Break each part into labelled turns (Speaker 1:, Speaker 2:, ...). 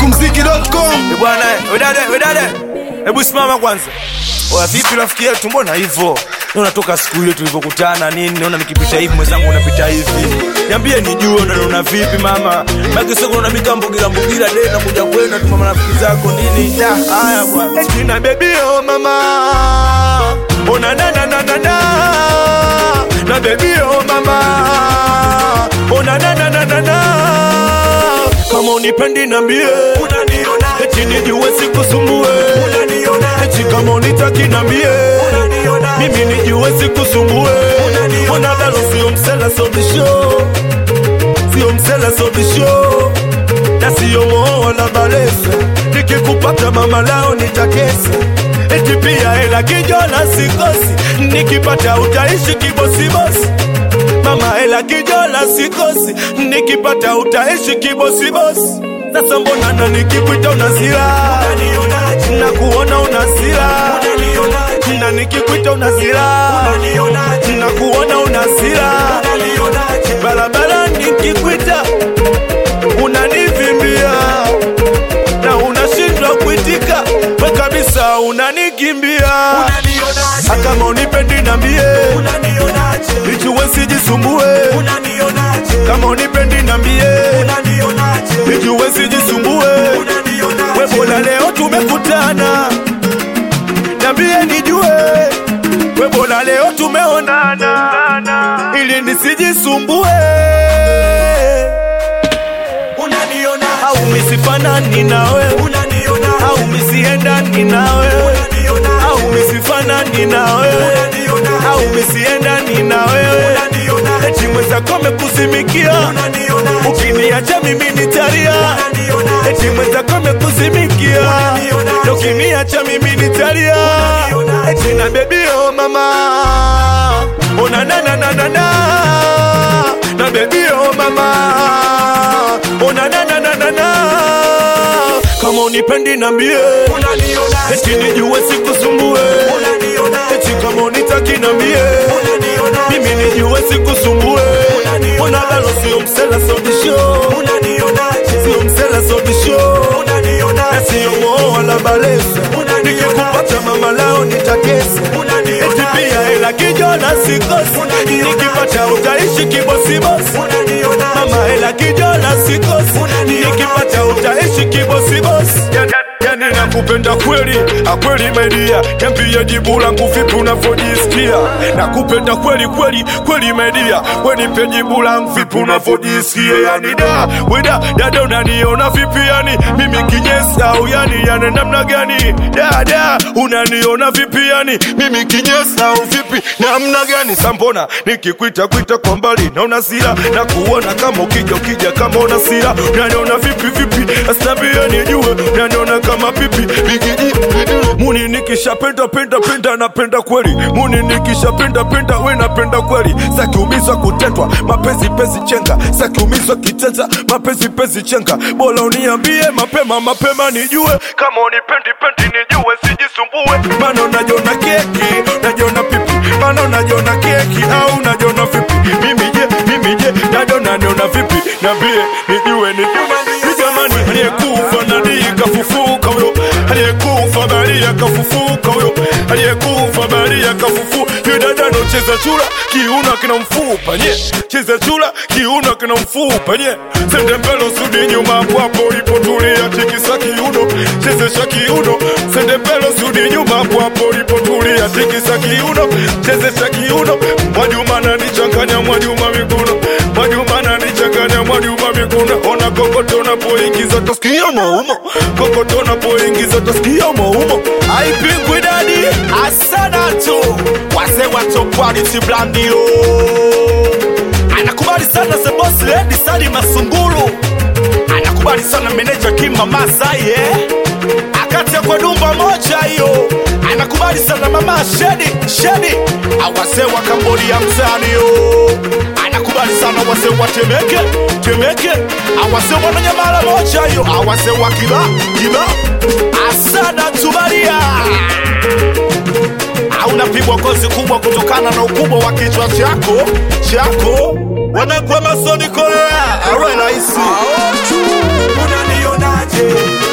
Speaker 1: Mkumziki.com
Speaker 2: Eh, bwana eh, wedade wedade hebu simama kwanza oya vipi rafiki yetu mbona hivyo unatoka siku ile tulivyokutana nini naona nikipita hivi mwenzangu unapita hivi niambie nijue unaniona vipi mama makisoko naona mikambugira mbugira de nakuja kwenda tu mama rafiki zako nini Da, haya bwana tina bebi oh mama ona na na na na na na bebi oh mama ona na na na na na kama unipendi nambie eti nijue sikusumbue eti kama unitaki nambie mimi nijue sikusumbue mwanadalo sio msela sobisho sio msela sobisho na sio moo wala balesa nikikupata mama lao nitakesa eti pia hela kijona sikosi nikipata utaishi kibosibosi mama hela kijona sikosi nikipata utaishi kibosibosi sasa mbona na nikikuita unazira na kuona unazira na nikikuita unazira na kuona unazira barabara nikikuita unanivimbia na unashindwa kuitika we kabisa unanikimbia akama unipendi nambie ijuwe sijisumbue kama unipendi nambie ijuwe sijisumbue we bola leo tumekutana nambie nijue we bola leo tumeonana ili nisijisumbue au misifanani nawe au misiendani nawe au misifanani nawe au misiendani nawe eti mwenzako mekuzimikia ukiniacha mimi nitalia eti mwenzako mekuzimikia na ukiniacha mimi nitalia eti na bebi oh mama ona na na na na na na bebi oh mama ona na na na na na kama unipendi nambie eti nijue sikusumbue eti kama unitaki nambie mimi nijue sikusumbue mwanadalo sio msela sobisho sio msela sobisho na sio moo wala balesa nikikupata mama lao nitakesa eti pia hela kijona sikosi nikipata utaishi kibosibosi mama hela kijona sikosi nikipata utaishi kibosibosi yani nakupenda kweli akweli maidia niambie jibu langu vipi unavyojisikia nakupenda kweli kweli kweli maidia wenipe jibu langu vipi unavyojisikia yani da weda dada unaniona vipi yani mimi kinyesi au yani yani namna gani dada unaniona vipi yani mimi kinyesi au vipi namna gani sambona nikikwita kwita kwa mbali naona sira na kuona kama ukija ukija kama una sira unaniona vipi vipi asnambia nijue unaniona kama pipi bigiji muni nikishapenda penda penda napenda kweli muni nikishapenda penda we napenda kweli sakiumizwa kutendwa mapenzi pezi chenga sakiumizwa kitenda mapenzi pezi chenga bora uniambie mapema mapema nijue kama unipendi pendi nijue sijisumbue mana unajiona keki unajiona pipi mana unajiona keki au unajiona vipi mimi je mimi je dada unaniona vipi niambie nijue nijue jamani aliyekufa nani kafufuka huyo aliyekufa bali akafufuka huyo aliyekufa bali akafufu yudada nocheza chura kiuno kina mfupa nye cheza chura kiuno kina mfupa nye sende mbele sudi nyuma hapo ulipotulia tikisa kiuno chezesha kiuno sende mbele sudi nyuma hapo ulipotulia tikisa kiuno chezesha kiuno mwajuma nanichanganya mwajuma miguno mwajuma nanichanganya mwajuma miguno ona kokoto napoingiza tasikia maumo kokoto napoingiza tasikia maumo aipingwi dadi asana tu wase wato quality blandio anakubali sana the boss lady sali masungulu anakubali sana meneja kima masaye akatia kwa dumba moja hiyo anakubali sana mama shedi shedi awase wa kambodia mtani yo anakubali sana wase wa temeke temeke awase wa nyamala moja hiyo awase wa kila kila asana tubaria unapigwa kozi kubwa kutokana na ukubwa wa kichwa chako chako wanakuwa masoni korea awe rahisi
Speaker 3: unanionaje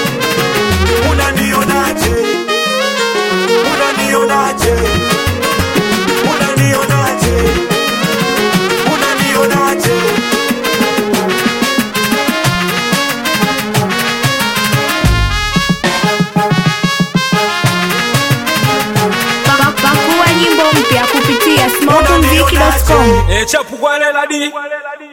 Speaker 1: kupitia smokumziki.com.
Speaker 3: E chapu kwa lela di